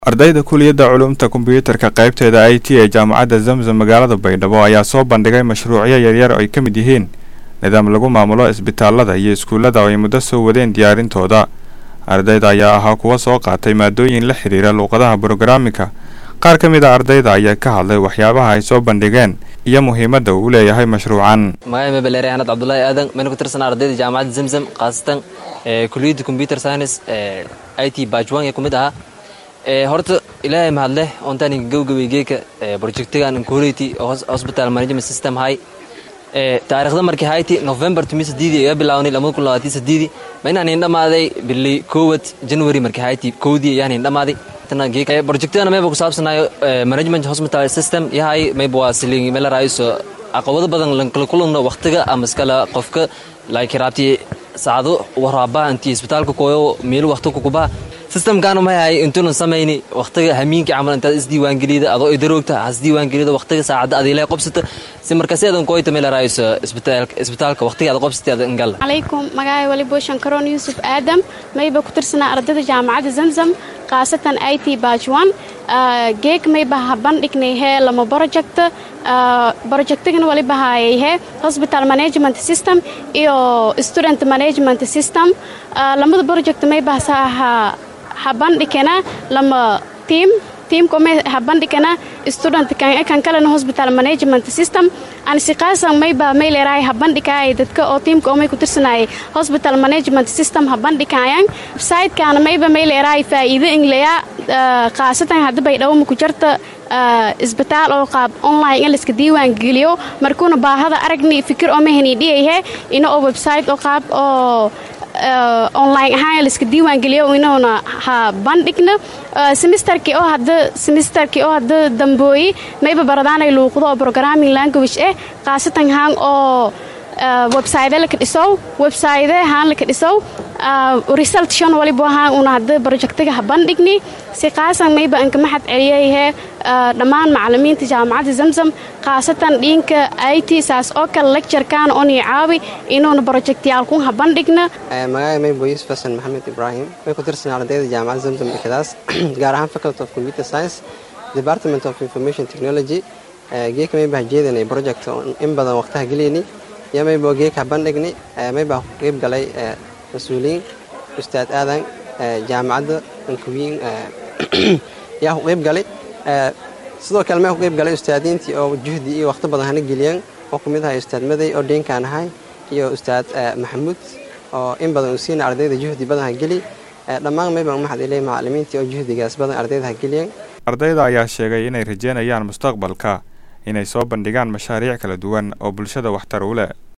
ardayda kuliyadda culuumta kombiyuutarka qaybteeda i t ee jaamacadda zamzam magaalada baydhabo ayaa soo bandhigay mashruucyo yaryar oo ay ka mid yihiin nidaam lagu maamulo isbitaalada iyo iskuullada oo ay muddo soo wadeen diyaarintooda ardayda ayaa ahaa kuwa soo qaatay maadooyin la xidhiira luuqadaha brograamika qaar ka mid a ardayda ayaa ka hadlay waxyaabaha ay soo bandhigeen iyo muhiimadda uu leeyahay mashruucan magacay mabaleere anad cabdulaahi aadan mayna ku tirsanaa ardayda jaamacadda zamzam khaasatan kuliyadda combyuter science i t bajwan ee ku mid ahaa horta ilaahay mahadleh ontaan gowgawey geeka projectigan incority hospital management system hay taariikhda markii hayti november tumi sideedii iga bilawnay lamada kun labaatan sideedii ma inaan indhamaaday bilay kowad january markii hayti kowdii ayaan indhamaaday projectana mayba ku saabsanayo management hospital system yahay mayba waa siling mela raaiso caqabado badan lankala kulanno waqtiga ama iskala qofka like raabti saacado waraabaha intii isbitaalka kooyo meelo waqti kukubaha systemkaana mahay intuunan samayni waqtiga hamiinkii camal intaad isdiiwaangelida adoo idaroogta hasdiiwaangelida waqtiga saacadda adiilay qobsata si markaasi adan kooyta meel raayso isbitaalka waqtiga aad qobsatay adan ingalla calaykum magacay walibo shankaroon yuusuf aadam mayba ku tirsanaa ardayda jaamacadda zamzam khaasatan i t bajwan geeg mayba ha bandhignay hee lama project projectigan waliba haayay hee hospital management system iyo student management system lamada project mayba ha ha bandhigana lama tiam tiamkome ha bandhigana student kan kalena hospital management system ansiqaasan mayba mayleerahay ha bandhigayay dadka oo tiamka omay ku tirsanayay hospital management system ha bandhigayaan websitekaana mayba mayleerahay faa'iido ingleya khaasatan hadda baydhabo maku jarta isbitaal oo qaab online in layska diiwaan geliyo markuuna baahada aragni fikir oo mahani dhiyayhe ina oo website oo qaab oo online ahaan layska diiwaan geliyo inuuna ha bandhigna semisterkii oo hadda semisterkii oo hadda dambooyi mayba baradaanay luuqdo oo programming language eh khaasatan haan oo website laka dhisow website haan laka dhisow result shan waliba haan una hadda projectiga ha bandhigni si khaasan mayba anka maxad celiyayhe dhammaan macalimiinta jaamacadda zamzam khaasatan dhiinka i t saas oo kale lecturekaan onii caawi inuuna projectyaalkun ha bandhigna magacay maybo yuusuf xasan maxamed ibraahim may ku tirsanaa ardayda jaamacadda zamzam dhikadaas gaar ahaan faculty of computer science department of information technology geeka mayba ha jeedanay project in badan waqtaha geliyni iyo maybo geeka ha bandhigni mayba ku qeyb galay mas-uuliyiin ustaad aadan jaamacadda ankuwiin yaa ku qeyb galay sidoo kale maa ku qeyb galay ustaadiintii oo juhdi iyo waqti badan hana geliyeen oo ku mid ahay ustaad maday oo dheenkaan ahay iyo ustaad maxamuud oo in badan uu siina ardayda juhdi badan ha geli dhammaan mayba maxad ilay macalimiintii oo juhdigaas badan ardayda ha geliyeen ardayda ayaa sheegay inay rajeynayaan mustaqbalka inay soo bandhigaan mashaariic kala duwan oo bulshada waxtar u leh